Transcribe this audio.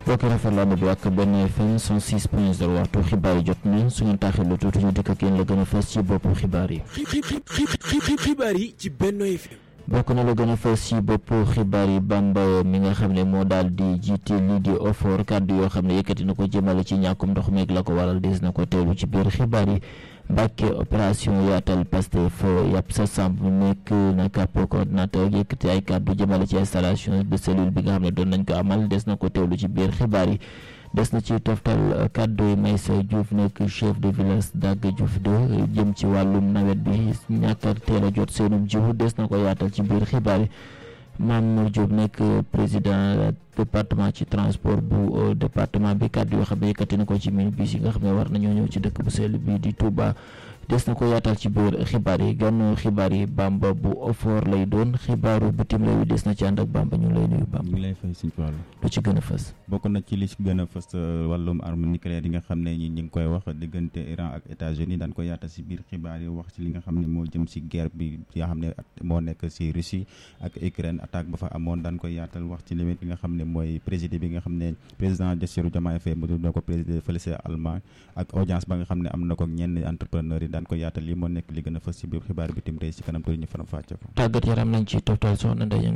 bokk rafetlu ànd bi ak benn FM 106 point 0 waxtu xibaar yi jot na su ngeen taaxee lu tuuti ñu dikk ak yéen la gën a fës ci boppu xibaar yi. xibaar yi ci Benno FM. bokk na la gën a fës ci boppu xibaar yi Bamba mi nga xam ne moo daal di jiite lii di OFOR kàddu yoo xam ne yëkkati na ko jëmale ci ñàkkum ndox meeg la ko waral des na ko teewlu ci biir xibaar yi. Mbàkke opération yaatal Pastef yàpp sa samp nekk na kàpp coordinateur yëkkati ay kàddu jëmale ci installation de cellule bi nga xam ne doon nañ ko amal des na ko teewlu ci biir xibaar yi des na ci toftal kàddu yi Maysa Diouf nekk chef de village Dagg Diouf de jëm ci wàllum nawet bi ñàkk a teel a jot seenum jiwu des na ko yaatal ci biir xibaar yi Mamour Diop nekk président département ci transport bu département bi kàddu yoo xam ne yëkkati na ko ci minibus yi nga xam ne war nañoo ñëw ci dëkk bu sell bi di Touba des na ko yaatal ci biir xibaar yi gànnu xibaar yi Bamba bu Ofor lay doon xibaaru bitim réew yi des na ci ànd ak Bamba ñu ngi lay nuyu Bamba. ñu ngi lay fay suñu wàllu. lu ci gën a fës. bokk na ci li ci gën a fës wàllum arme nucléaire yi nga xam ne ñi ñu ngi koy wax diggante Iran ak États-Unis daan ko yaatal si biir xibaar yi wax ci li nga xam ne moo jëm si guerre bi nga xam ne moo nekk si Russie ak Ukraine attaque ba fa amoon daan koy yaatal wax ci limite bi nga xam ne mooy président bi nga xam ne président Bassirou Diomaye Faye mu na ko président fële sa Allemagne ak audience ba nga xam ne am na ko ñenn entrepreneur yi daan ko yaatal lii moo nekk li gën a fës si biir xibaar bitim réew si kanam tuuti ñu faram fàcce ko tàggat yaram nañ ci toftal soxna Ndeye